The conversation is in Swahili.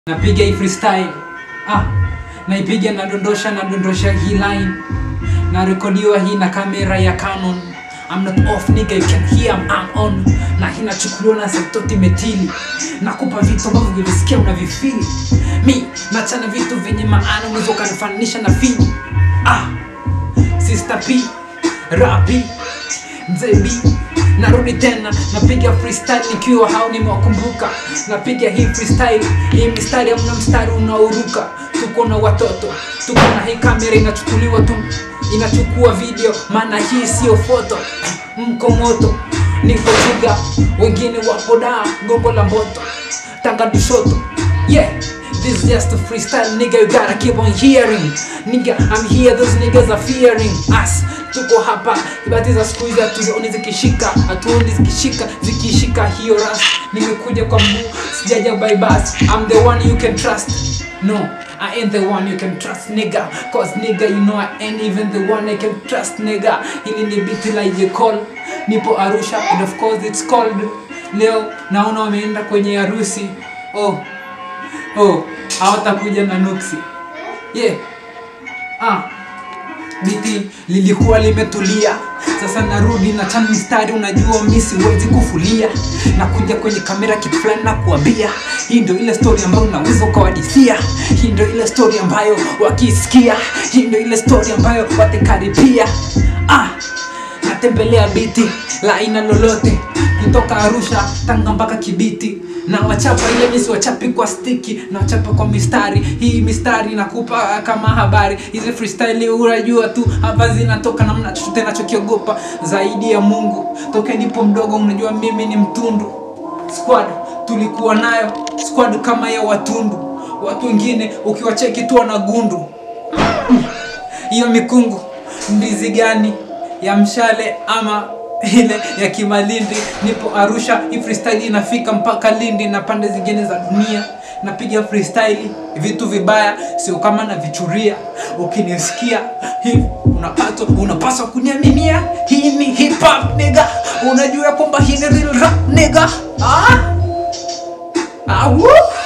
napiga hii freestyle ah, naipiga nadondosha nadondosha hii line narekodiwa hii na kamera ya Canon I'm not off nigga you can hear I'm, I'm on na hii nachukuliwa na Saitoti Metili nakupa vitu ambavyo vilisikia unavifili mi nachana vitu vyenye maana unaweza ukanifananisha na fini ah, Sister P Rapi Mzee B narudi tena napiga freestyle nikiwa hao nimewakumbuka napiga hii freestyle hii mistari amna mstari unaoruka tuko na watoto tuko na hii kamera inachukuliwa tu inachukua video maana hii sio foto mko moto niko chuga wengine wapo da gongo la mboto tanga dushoto yeah This is just a freestyle nigga you gotta keep on hearing Nigga I'm here those niggas are fearing us Tuko hapa ibati za siku hizi hatuzioni zikishika hatuoni zikishika zikishika hiyo ras Nimekuja kwa mguu sijaja by bus I'm the one you can trust No I ain't the one you can trust nigga Cause nigga you know I ain't even the one I can trust nigga Hili ni biti la J. Cole Nipo Arusha and of course it's cold Leo naona wameenda kwenye harusi Oh oh hawatakuja na nuksi yeah ah biti lilikuwa limetulia sasa narudi na chana mistari unajua mi siwezi kufulia na kuja kwenye kamera kitu fulani na kuambia hii ndio ile story ambayo unaweza ukawadisia hii ndio ile story ambayo wakisikia hii ndio ile story ambayo watakaribia ah natembelea biti la aina lolote kutoka arusha tanga mpaka kibiti na wachapa ile misi wachapi kwa stiki na wachapa kwa mistari hii mistari nakupa kama habari hizi freestyle unajua tu hapa zinatoka namna chochote nachokiogopa zaidi ya mungu toke nipo mdogo unajua mimi ni mtundu squad tulikuwa nayo squad kama ya watundu watu wengine ukiwacheki tu wana gundu hiyo mikungu ndizi gani ya mshale ama ile ya kimalindi nipo arusha hii freestyle inafika mpaka lindi na pande zingine za dunia napiga freestyle vitu vibaya sio kama navichuria ukinisikia hivi unapaswa unapaswa kuniaminia hii ni hip hop nigga unajua kwamba hii ni real rap nigga ah? Ah, woo!